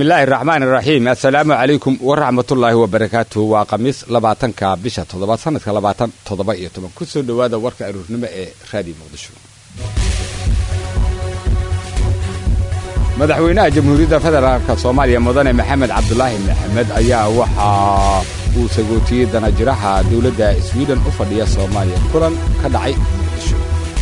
bismillaahi raxmaan iraxiim assalaamu calaykum waraxmatullaahi wabarakaatuhu waa khamiis labaatanka bisha toddobaad sanadka labaatan toddoba iyo toban kusoo dhowaada warka aruurnimo ee raadiyo muqdisho madaxweynaha jamhuuriyadda federaalk soomaaliya mudane maxamed cabdulaahi maxamed ayaa waxa uu sagootiyey danajiraha dowladda swiden u fadhiya soomaaliya kulan ka dhacay muqdisho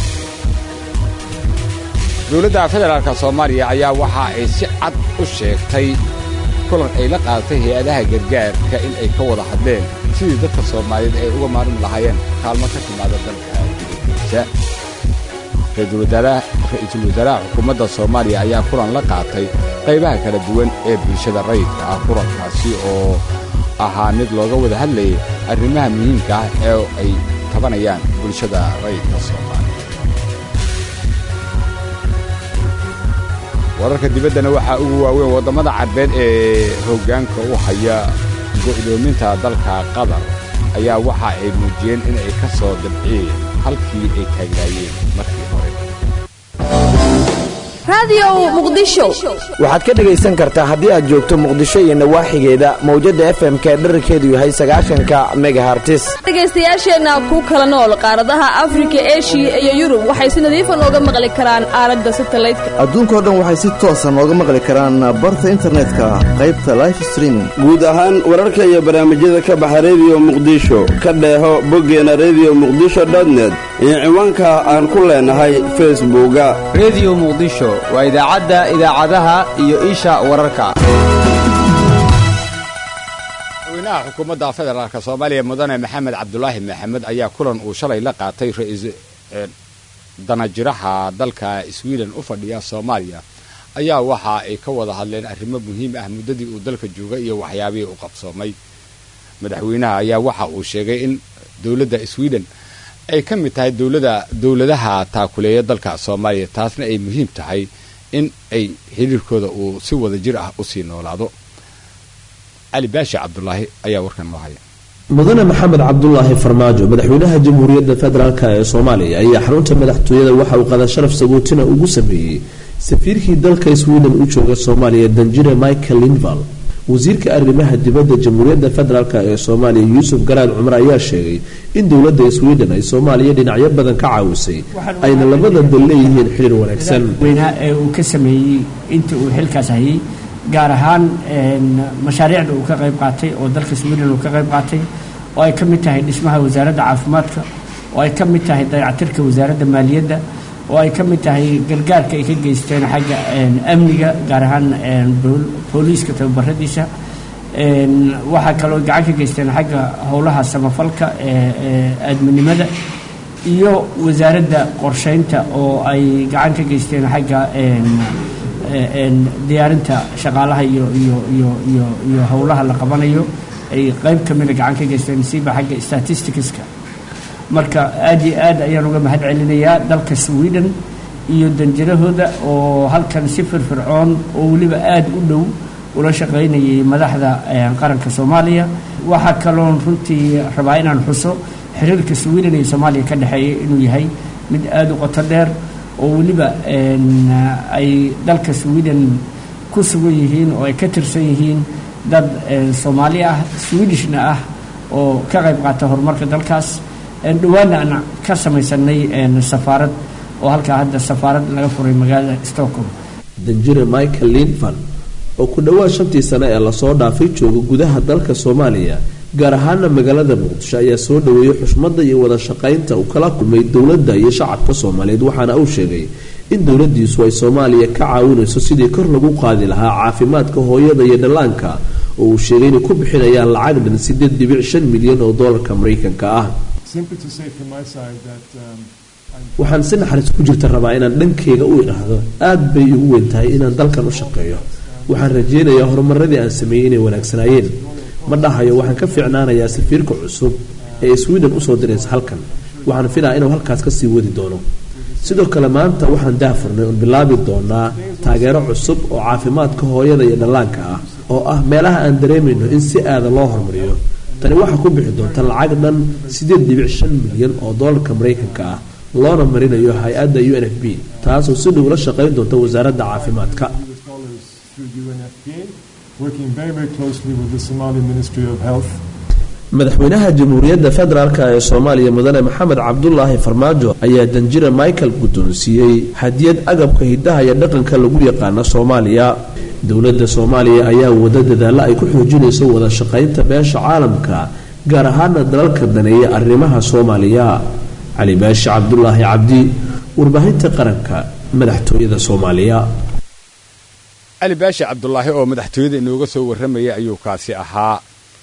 dowladda federaalk soomaaliya ayaa waxa ay si cad u sheegtay kulan ay la qaadatay hay-adaha gargaarka in ay ka wada hadleen sidii dadka soomaaliyeed ay uga maarmi lahaayeen kaalmo ka timaada dalka dibaddiisa ra-iisul wasaaraha xukuumadda soomaaliya ayaa kulan la qaatay qaybaha kala duwan ee bulshada rayidka ah kulankaasi oo ahaa mid looga wada hadlayay arrimaha muhiimka ah ee ay tabanayaan bulshada rayidka soomaaliya wararka dibaddana waxaa ugu waaweyn waddamada carbeed ee hoggaanka u haya go'doominta dalka qatar ayaa waxa ay muujiyeen in ay ka soo dabciyeen halkii ay taagnaayeen markii hore waxaad ka dhegaysan kartaa haddii aad joogto muqdisho iyo nawaaxigeeda mawjadda efmka ee dherarkeedu yahay sagaashanka megahartis dhegaystayaasheenna ku kala nool qaaradaha afrika eshiya iyo yurub waxay si nadiifa nooga maqli karaan aalada satalaydka adduunkao dhan waxay si toosa nooga maqli karaan barta internetka qaybta life streaming guud ahaan wararka iyo barnaamijyada ka baxa rediyo muqdisho ka dheeho boggeena rediyo muqdisho dotnet iyo ciwaanka aan ku leenahay facebooka rediyo muqdisho waa idaacadda idaacadaha iyo isha wararka madaxweynaha xukuumadda federaalk soomaaliya mudane maxamed cabdulaahi maxamed ayaa kulan uu shalay la qaatay danajiraha dalka swiden u fadhiya soomaaliya ayaa waxa ay ka wada hadleen arrimo muhiim ah muddadii uu dalka joogay iyo waxyaabihii u qabsoomay madaxweynaha ayaa waxa uu sheegay in dowladda swiden ay ka mid tahay dowlada dowladaha taakuleeya dalka soomaaliya taasna ay muhiim tahay in ay xiriirkooda uu si wada jir ah usii noolaado cali baashi cabdulaahi ayaa warkan noo haya mudane maxamed cabdulaahi farmaajo madaxweynaha jamhuuriyadda federaalk ee soomaaliya ayaa xarunta madaxtooyada waxa uu qada sharaf sagootina ugu sameeyey safiirkii dalka sweden u jooga soomaaliya danjire michael linval wasiirka arrimaha dibadda jamhuuriyadda federaalk ee soomaaliya yuusuf garaad cumar ayaa sheegay in dowladda sweden ay soomaaliya dhinacyo badan ka caawisay ayna labada dal leeyihiin xiriir wanaagsan weynaa ee uu ka sameeyey inta uu xilkaas hayay gaar ahaan mashaariicda uu ka qayb qaatay oo dalka sweden uu ka qayb qaatay oo ay ka mid tahay dhismaha wasaaradda caafimaadka oo ay ka mid tahay dayactirka wasaaradda maaliyadda oo ay ka mid tahay gargaarka ay ka geysteen xagga amniga gaar ahaan booliiska tababaradiisa waxaa kaloo gacan ka geysteen xagga howlaha samafalka ee aadminimada iyo wasaaradda qorsheynta oo ay gacan ka geysteen xagga diyaarinta shaqaalaha iyo iyo iyo iyo iyo howlaha la qabanayo ay qayb ka mida gacan ka geysteen siiba xagga statisticska marka aad iyo aad ayaan uga mahad celinayaa dalka sweden iyo danjirahooda oo halkan si firfircoon oo weliba aada u dhow ula shaqaynayay madaxda qaranka soomaaliya waxaa kaloon runtii rabaa inaan xuso xiriirka sweden iyo soomaaliya ka dhexeeya inuu yahay mid aada u qoto dheer oo weliba ay dalka sweden ku sugan yihiin oo ay ka tirsan yihiin dad soomaali ah swedishna ah oo ka qayb qaata horumarka dalkaas dhawaana aan ka samaysanay safaarad oo halkaa hadda safaarad laga furay magaalada stockholm danjire michael linvan oo ku dhowaad shantii sane ee lasoo dhaafay jooga gudaha dalka soomaaliya gaar ahaana magaalada muqdisho ayaa soo dhaweeyey xushmada iyo wada shaqaynta uu kala kulmay dowladda iyo shacabka soomaaliyeed waxaana uu sheegay in dowladiisu ay soomaaliya ka caawinayso sidii kor lagu qaadi lahaa caafimaadka hooyada iyo dhallaanka oo uu sheegay inay ku bixinayaan lacag dhan sideed dhibic shan milyan oo doolarka maraykanka ah waxaan si naxariis ku jirta rabaa inaan dhankeyga u idhaahdo aad bay igu weyn tahay inaan dalkan u shaqeeyo waxaan rajeynayaa horumaradii aan sameeyey inay wanaagsanaayeen ma dhahayo waxaan ka fiicnaanayaa safiirka cusub ee sweden usoo diraysa halkan waxaan filaa inuu halkaas kasii wadi doono sidoo kale maanta waxaan daafurnay oon bilaabi doonaa taageero cusub oo caafimaadka hooyada iyo dhallaanka ah oo ah meelaha aan dareemayno in si aada loo horumariyo tani waxaa ku bixi doonta lacag dhan siddeed dhibic shan milyan oo doolarka maraykanka ah loona marinayo hay-adda u n f b taasoo si dhow la shaqayn doonta wasaaradda caafimaadka working very, very closely with the Somali Ministry of Health. madaxweynaha jamhuuriyadda federaalk ee soomaaliya mudane maxamed cabdulaahi farmaajo ayaa danjira michael guddoonsiiyey hadiyad agabka hiddaha iyo dhaqanka lagu yaqaano soomaaliya dowladda soomaaliya ayaa wada dadaalla ay ku xoojinayso wada shaqaynta beesha caalamka gaar ahaana dalalka daneeya arrimaha soomaaliya cali baashi cabdulaahi cabdi warbaahinta qaranka madaxtooyada soomaaliya cali baashi cabdulaahi oo madaxtooyada inooga soo warramayay ayuu kaasi ahaa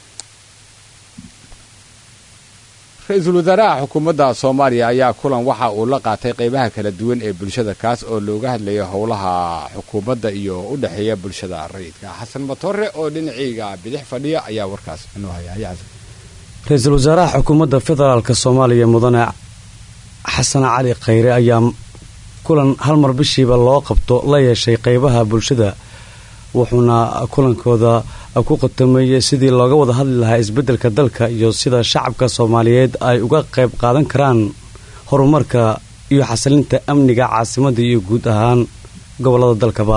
ra-iisul wasaaraha xukuumadda soomaaliya ayaa kulan waxa uu la qaatay qaybaha kala duwan ee bulshada kaas oo looga hadlayo howlaha xukuumadda iyo u dhexeeya bulshada rayidka xasan matore oo dhinaciyga bidix fadhiya ayaa warkaas inoo haya ra-iisul wasaaraha xukuumadda federaalk soomaaliya mudane xasan cali khayre ayaa kulan hal mar bishiiba loo qabto la yeeshay qaybaha bulshada wuxuuna kulankooda ku qatameeyey sidii looga wada hadli lahaa isbeddelka dalka iyo sida shacabka soomaaliyeed ay uga qayb qaadan karaan horumarka iyo xasilinta amniga caasimadda iyo guud ahaan gobollada dalkaba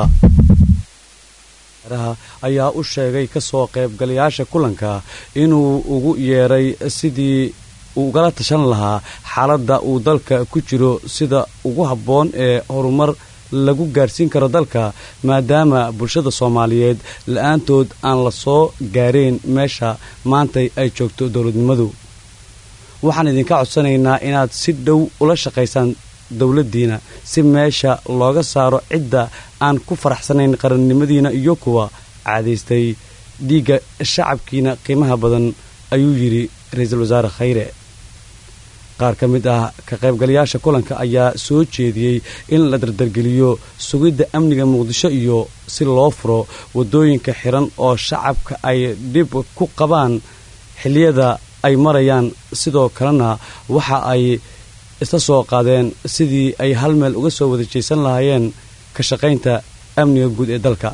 ayaa u sheegay kasoo qaybgalayaasha kulanka inuu ugu yeeray sidii uu ugala tashan lahaa xaaladda uu dalka ku jiro sida ugu habboon ee horumar lagu gaadhsiin karo dalka maadaama bulshada soomaaliyeed la-aantood aan la soo gaareen meesha maantay ay joogto dowladnimadu waxaan idinka codsanaynaa inaad si dhow ula shaqaysaan dowladdiina si meesha looga saaro cidda aan ku faraxsanayn qarannimadiina iyo kuwa caadaystay dhiigga shacabkiina qiimaha badan ayuu yidhi ra-iisul wasaare khayre qaar ka mid ah ka qaybgalayaasha kulanka ayaa soo jeediyey in la dardargeliyo sugidda amniga muqdisho iyo si loo furo waddooyinka xiran oo shacabka ay dhib ku qabaan xilliyada ay marayaan sidoo kalena waxa ay isla soo qaadeen sidii ay hal meel uga soo wada jeesan lahaayeen ka shaqaynta amniga guud ee dalka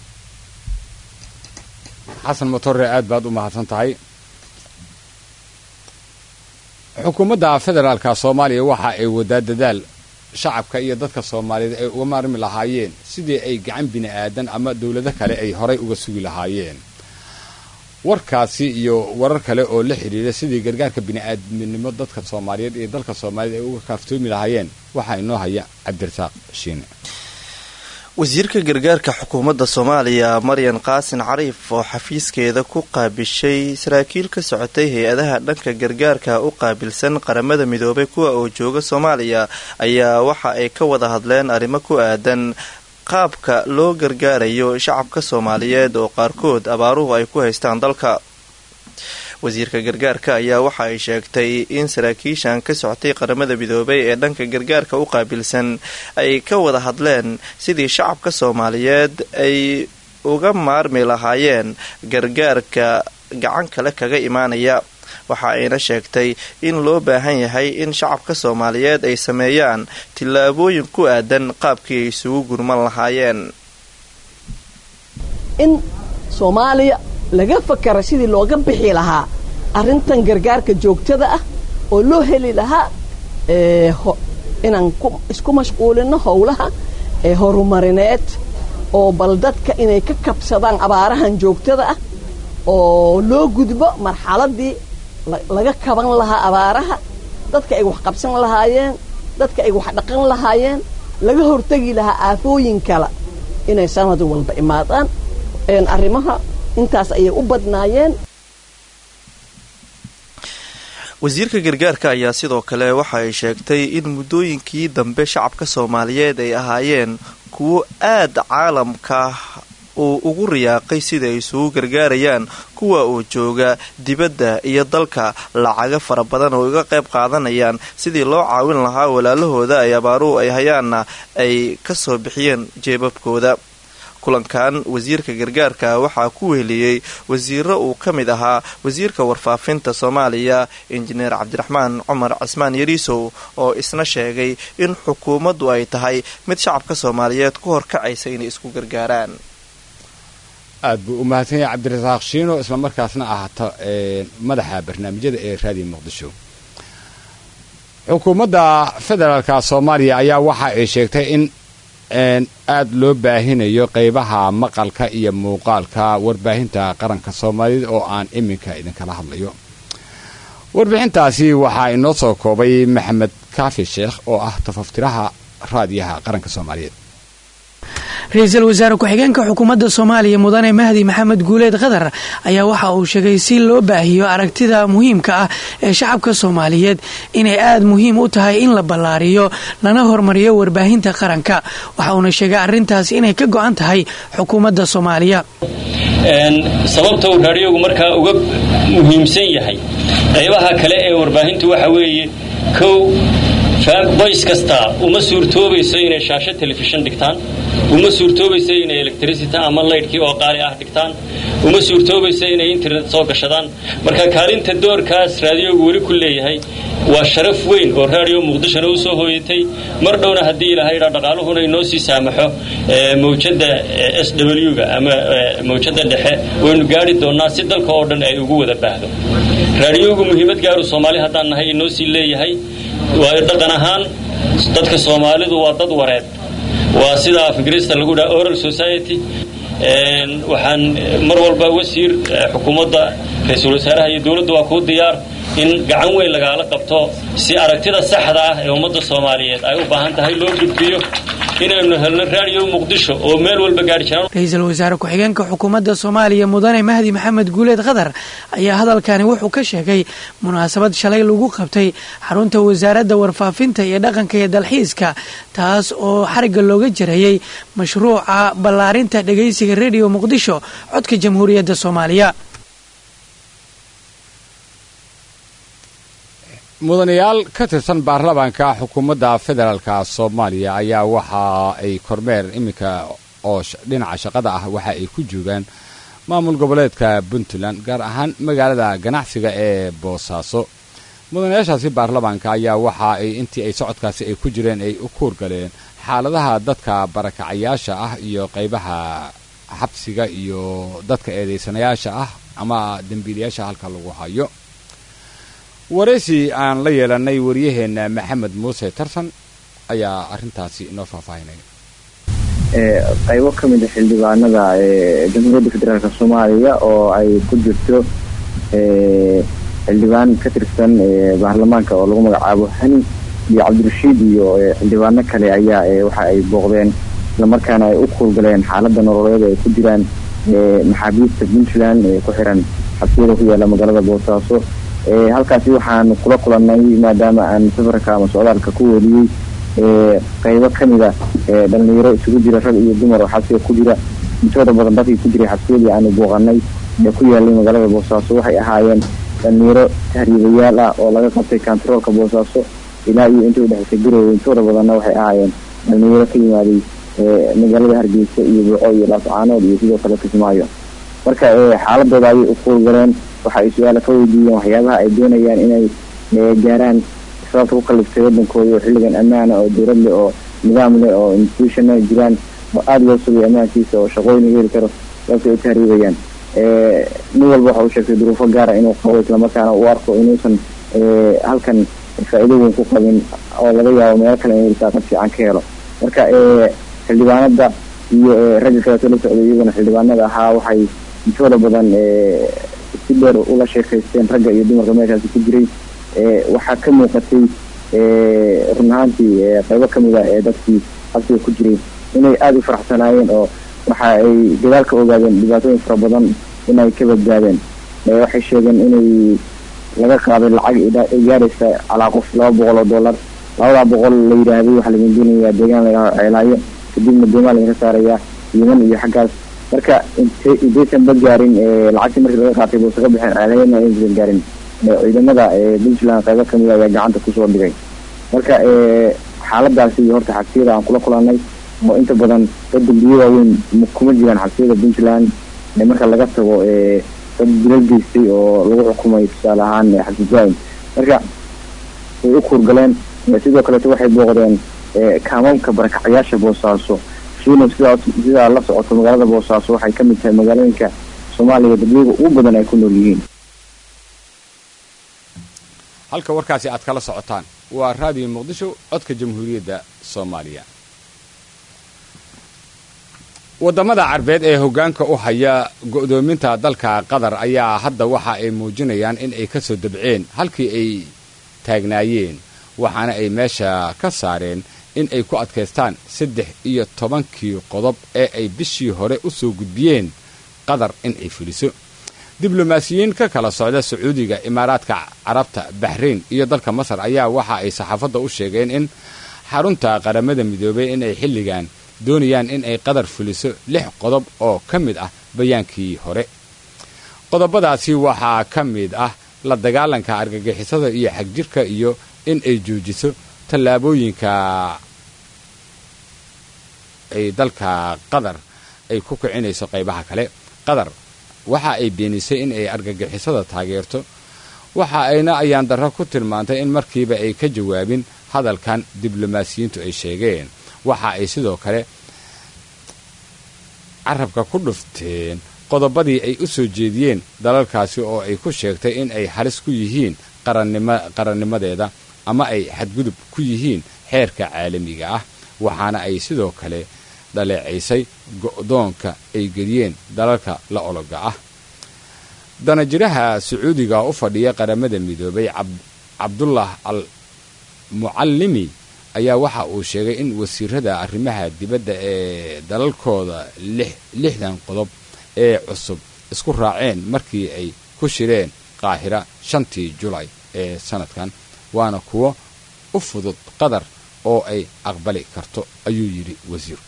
xasan matore aad baad u mahadsan tahay xukuumadda federaalka soomaaliya waxa ay wadaa dadaal shacabka iyo dadka soomaaliyeed ay uga maarmi lahaayeen sidii ay gacan bini aadan ama dowlado kale ay horay uga sugi lahaayeen warkaasi iyo warar kale oo la xidhiira sidii gargaarka bini'aadminimo dadka soomaaliyeed iyo dalka soomaaliyeed ay uga kaaftoomi lahaayeen waxaa inoo haya cabdirasaaq shiine wasiirka gargaarka xukuumadda soomaaliya maryan qaasin cariif oo xafiiskeeda ku qaabishay saraakiil ka socotay hay-adaha dhanka gargaarka u qaabilsan qaramada midoobay kuwa oo jooga soomaaliya ayaa waxa ay ka wada hadleen arrimo ku aadan qaabka loo gargaarayo shacabka soomaaliyeed oo qaarkood abaaruhu ay ku haystaan dalka wasiirka gargaarka ayaa waxa ay sheegtay in saraakiishan ka socotay qaramada midoobay ee dhanka gargaarka u qaabilsan ay ka wada hadleen sidii shacabka soomaaliyeed ay uga maarmi lahaayeen gargaarka gacan kale kaga imaanaya waxa ayna sheegtay in loo baahan yahay in shacabka soomaaliyeed ay sameeyaan tillaabooyin ku aadan qaabkii ay isugu gurman lahaayeen in soomaaliya laga fakara sidii looga bixi lahaa arrintan gargaarka joogtada ah oo loo heli lahaa inaan isku mashquulino howlaha ee horumarineed oo bal dadka inay ka kabsadaan abaarahan joogtada ah oo loo gudbo marxaladii laga kaban lahaa abaaraha dadka ay wax qabsan lahaayeen dadka ay wax dhaqan lahaayeen laga hortegi lahaa aafooyin kale inay sanad walba imaadaan arrimaha intaas ayay u badnaayeen wasiirka gargaarka ayaa sidoo kale waxa ay sheegtay in muddooyinkii dambe shacabka soomaaliyeed ay ahaayeen kuwo aad caalamka uu ugu riyaaqay sida ay isugu gargaarayaan kuwa uu jooga dibadda iyo dalka lacaga fara badan oo iga qayb qaadanayaan sidii loo caawin lahaa walaalahooda ay abaaruhu ay hayaanna ay ka soo bixiyeen jeebabkooda kulankan wasiirka gargaarka waxaa ku weheliyey wasiiro uu ka mid ahaa wasiirka warfaafinta soomaaliya injineer cabdiraxmaan cumar cismaan yariisow oo isna sheegay in xukuumaddu ay tahay mid shacabka soomaaliyeed ku horkacaysa inay isku gargaaraan aad buu u mahadsan yahay cabdirasaaq shiino islamarkaasna ahata madaxa barnaamijyada ee raadiyo muqdisho xukuumadda federaalka soomaaliya ayaa waxa ay sheegtay in aad loo baahinayo qaybaha maqalka iyo muuqaalka warbaahinta qaranka soomaaliyeed oo aan iminka idinkala hadlayo warbixintaasi waxaa inoo soo koobay maxamed kaafi sheekh oo ah tafaftiraha raadiyaha qaranka soomaaliyeed ra-iisul wasaare ku-xigeenka xukuumadda soomaaliya mudane mahdi maxamed guuleed khadar ayaa waxa uu sheegay si loo baahiyo aragtida muhiimka ah ee shacabka soomaaliyeed inay aada muhiim u tahay in la ballaariyo lana hormariyo warbaahinta qaranka waxa uuna sheegay arrintaas inay ka go-an tahay xukuumadda soomaaliya sababta uu raadhiyogu markaa uga muhiimsan yahay qaybaha kale ee warbaahintu waxa weeye kow boys kasta uma suurtoobayso inay shaasho telefishan dhigtaan uma suurtoobayso inay electricity ama laydhkii oo qaali ah dhigtaan uma suurtoobayso inay internet soo gashadaan marka kaalinta doorkaas raadiyogu weli ku leeyahay waa sharaf weyn oo raadiyo muqdishona u soo hooyatay mar dhowna haddii ilaahay dha dhaqaaluhuna inoo sii saamaxo mawjadda s w-ga ama mawjadda dhexe waynu gaari doonnaa si dalka oo dhan ay ugu wada baahdo raadiyogu muhiimad gaaru soomaali haddaan nahay inoo sii leeyahay waayo dhaqan ahaan dadka soomaalidu waa dad wareed waa sida af ingiriista lagu dhaha oral society waxaan mar walba wasiir xukuumadda ra-iisul wasaaraha iyo dowladda waa kuu diyaar in gacan weyn lagaala qabto si aragtida saxda ah ee ummadda soomaaliyeed ay u baahan tahay loo gudbiyo inaynu helno raadiyo muqdisho oo meel walba gaari jiraan ra-iisul wasaare ku-xigeenka xukuumadda soomaaliya mudane mahdi maxamed guuleed khadar ayaa hadalkani wuxuu ka sheegay munaasabad shalay lagu qabtay xarunta wasaaradda warfaafinta iyo dhaqanka iyo dalxiiska taas oo xarigga looga jarayay mashruuca ballaarinta dhegaysiga rediyo muqdisho codka jamhuuriyadda soomaaliya mudanayaal ka tirsan baarlamaanka xukuumadda federaalka soomaaliya ayaa waxa ay kormeer iminka oo dhinaca shaqada ah waxa ay ku joogaan maamul goboleedka puntland gaar ahaan magaalada ganacsiga ee boosaaso mudanayaashaasi baarlamaanka ayaa waxa ay intii ay socodkaasi ay ku jireen ay u kuurgaleen xaaladaha dadka barakacayaasha ah iyo qaybaha xabsiga iyo dadka eedaysanayaasha ah ama dembiilayaasha halka lagu hayo waraysi aan la yeelanay waryaheena maxamed muuse tarsan ayaa arintaasi inoo faahfaahinaya qaybo ka mid a xildhibaanada jamhuuriyadda federaalk soomaaliya oo ay ku jirto xildhibaan ka tirsan baarlamaanka oo lagu magacaabo hani iyo cabdirashiid iyo xildhibaano kale ayaa waxa ay booqdeen islamarkaana ay u kuulgaleen xaalada nololeed ay ku jiraan maxaabiista puntland ee ku xiran xabsiyada ku yaala magaalada boosaaso halkaasi waxaan kula kulanay maadaama aan safarka ama socdaalka ku weliyey qaybo kamida dhalinyaro isugu jira rag iyo dumar oo xabsiga ku jira intooda badan dadkii ku jiray xabsiyadii aanu booqanay ee ku yaalay magaalada boosaaso waxay ahaayeen dhalinyaro tahriibayaal ah oo laga qabtay kontaroolka boosaaso ilaa iyo intii udhexaysay garowe intooda badanna waxay ahaayeen dhalinyaro ka yimaaday magaalada hargeysa iyo buuco iyo laascaanood iyo sidoo kale kismaayo marka xaaladooda ayay u kuulgaleen waxa ay su-aala ka weydiiyeen waxyaabaha ay doonayaan inay gaaraan sababta ku kaliftay wadankooda oo xilligan ammaana oo dowlad leh oo nidaam leh oo institutiona jiraan oo aada loo sugay ammaankiisa oo shaqooyin heli karo sababtay u tahriibayaan nin walba waxa uu sheegtay duruufo gaara inuu qabo islamarkaana uu arko inuusan halkan faa-iido weyn ku qabin oo laga yaabo meelo kale inuu risaaqad fiican ka helo marka xildhibaanada iyo ragga kaleeto la socday iyaguna xildhibaanada ahaa waxay intooda badan si dheer ula sheekaysteen ragga iyo dumarka meeshaasi ku jiray waxaa ka muuqatay run ahaantii qaybo kamid ah ee dadkii xabsiga ku jiray inay aada u faraxsanaayeen oo waxa ay dagaal ka ogaadeen dhibaatooyin fara badan inay ka badbaadeen waxay sheegeen inay laga qaaday lacag gaaraysa calaa qof laba boqol oo dollar labadaa boqol la yidhaahday waxaa laga geenayaa deegaan laga ceelaayo kadibna doomaa laga saarayaa yeman iyo xaggaas marka intaysan ba gaarin lacagtii markii laga qaatay buusa ka bixeen ceelayana aysan gaarin ciidamada puntland qaybo kamid ayaa gacanta kusoo dhigay marka xaaladaasi horta xabsiyada aan kula kulanay oo inta badan dad dambiyo waaweyn kuma jiraan xabsiyada puntland marka laga tago dad dilal geystay oo lagu xukumay tusaale ahaan xabsi jaaim marka way u kuurgaleen sidoo kaleeto waxay booqdeen kaamamka barakacayaasha boosaaso shiino sidaa sidaa la socoto magaalada boosaaso waxay ka mid tahay magaalooyinka soomaaliya dadweyga ugu badan ay ku nool yihiin halka warkaasi aad kala socotaan waa raadiyo muqdisho codka jamhuuriyadda soomaaliya waddamada carbeed ee hoggaanka u haya go'doominta dalka qatar ayaa hadda waxa ay muujinayaan in ay ka soo dabceen halkii ay taagnaayeen waxaana ay meesha ka saareen in ay ku adkaystaan saddex iyo tobankii qodob ee ay bishii hore u soo gudbiyeen qatar in ay fuliso diblomaasiyiin ka kala socda sacuudiga imaaraadka carabta baxrayn iyo dalka masar ayaa waxa ay saxaafadda u sheegeen in xarunta qaramada midoobay in ay xilligan doonayaan in ay qatar fuliso lix qodob oo ka mid ah bayaankii hore qodobadaasi waxaa ka mid ah la dagaalanka argagixisada iyo xagjirka iyo in ay joojiso tallaabooyinka ay dalka qatar ay ku kicinayso qaybaha kale qatar waxa ay beenisay in ay argagixisada taageerto waxa ayna ayaan darro ku tilmaantay in markiiba ay ka jawaabin hadalkan diblomaasiyiintu ay sheegeen waxa ay sidoo kale carabka ku dhufteen qodobadii ay u soo jeediyeen dalalkaasi oo ay ku sheegtay in ay halis ku yihiin qarannimadeeda ama ay xadgudub ku yihiin xeerka caalamiga ah waxaana ay sidoo kale dhaleecaysay go'doonka ay geliyeen dalalka la ologa ah danajiraha sacuudiga u fadhiya qaramada midoobay cabdullah al mucallimi ayaa waxa uu sheegay in wasiirada arrimaha dibadda ee dalalkooda lixdan qodob ee cusub isku raaceen markii ay ku shireen qaahira shantii julay ee sanadkan waana kuwo u fudud qatar oo ay aqbali karto ayuu yidhi wasiirku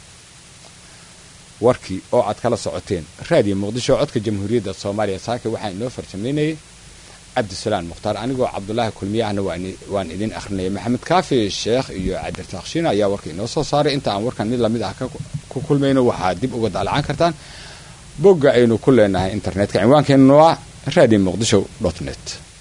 warkii oo aad kala socoteen raadiyo muqdisho codka jamhuuriyadda soomaaliya saaka waxaa inoo farsamaynayay cabdisalaan mukhtaar anigoo cabdulaahi kulmiye ahna waan idin akhrinaya maxamed kaafi sheekh iyo cabdirtaakshiin ayaa warka inoo soo saaray inta aan warkan mid lamid ah ku kulmayno waxaad dib uga daalacaan kartaan bogga aynu ku leenahay internetka cinwaankeennu waa radio muqdisho dot net